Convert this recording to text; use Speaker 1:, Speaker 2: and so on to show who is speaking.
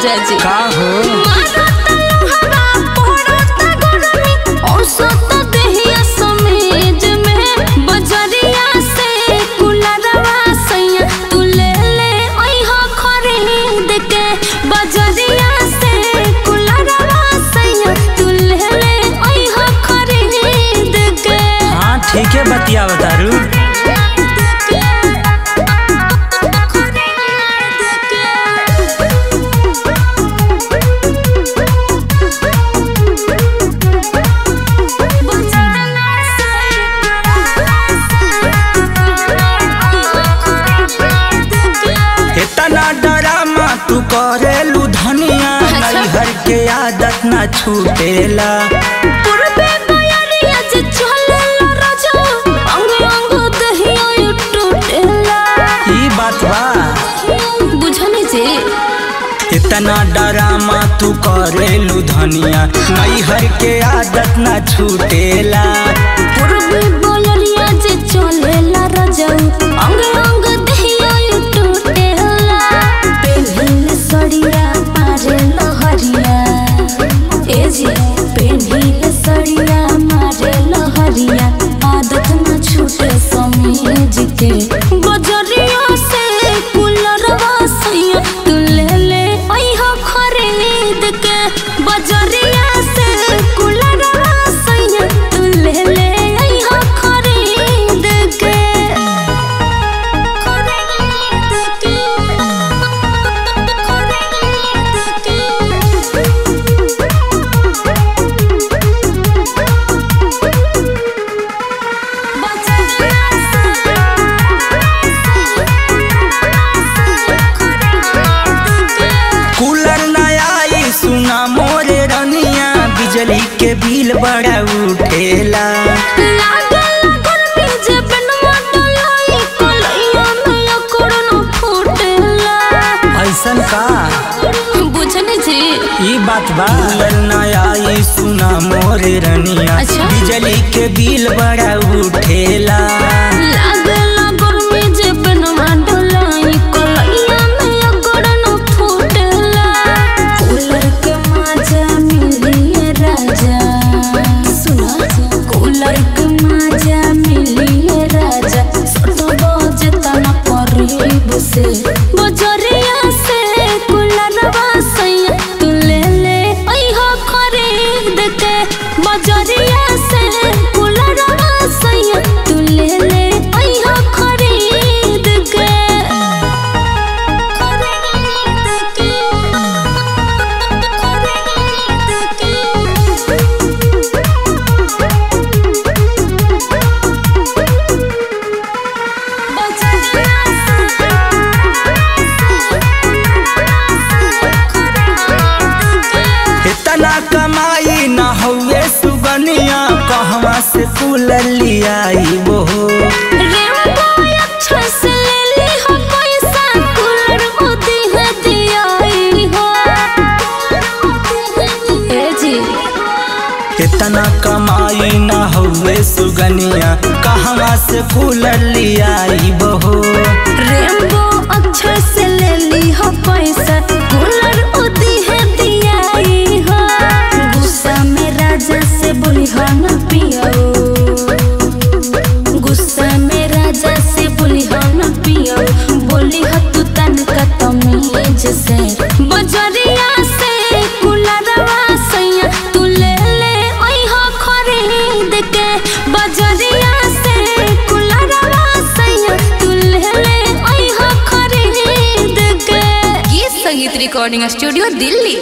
Speaker 1: राजा जी
Speaker 2: का हो हाँ ठीक है बतिया बतारू इतना डरामा तू करेलू धनिया
Speaker 1: अच्छा।
Speaker 2: नैहर के आदत ना छूटेला ई बात बा
Speaker 1: बुझने से
Speaker 2: इतना डरामा तू करेलू धनिया नैहर के आदत ना छूटेला
Speaker 1: पूर्वी बोलरिया जे चलेला रजऊ अंग अंग दहिया यू टूटेला पेन्हिल सड़िया मारे लहरिया ए जी पेन्हिल सड़िया मारे लहरिया आदत न छूटे समीज के बजरिया से कुलरवा सैया तू ले ले अइहा खरीद के बजरिया से कुलरवा सैया तू ले ले अइहा खरीद के खरीद के
Speaker 2: कूलर न आई सुना मोरे रनिया बिजली के बिल बड़ा उठेला
Speaker 1: लागल गर्मी जे बनवा डलाई कलैया में अकड़न फूटेला
Speaker 2: ऐसन का
Speaker 1: बुझने जी
Speaker 2: ई बात बा कूलर न आई सुना मोरे रनिया
Speaker 1: अच्छा।
Speaker 2: बिजली के बिल बड़ा उठेला
Speaker 1: लागल गर्मी जे बनवा डलाई कलैया में अकड़न फूटेला कूलर के मजा मिलिए राजा सुना कूलर के मजा मिलिए राजा सट बजे तना करीब से बजरिया से कूलरवा सैया तू ले ले अइहा खरीद के बजरिया से कूलरवा सैया तू ले ले अइहा खरीद के खरीद के
Speaker 2: इतना कमाई न हुए सुगनिया कहवा से कूलर लियाई वो
Speaker 1: रेमबो अच्छा से ले ली हो पैसा कूलर मोदी है दियाई हो ए जी
Speaker 2: इतना कमाई न हुए सुगनिया कहवा से कूलर लियाई बहो
Speaker 1: रेमबो अच्छा से ले ली हो पैसा कूलर मोदी है दियाई हो गुस्सा में राजा से बोली हो न पियो गुस्सा में राजा से बोली हो न पियो बोली हो तू तनका तमीज से बजरिया से कुलरवा सैया तू ले ले अइहा खरीद के बजरिया से कुलरवा सैया तू ले ले अइहा खरीद के गीत संगीत रिकॉर्डिंग स्टूडियो दिल्ली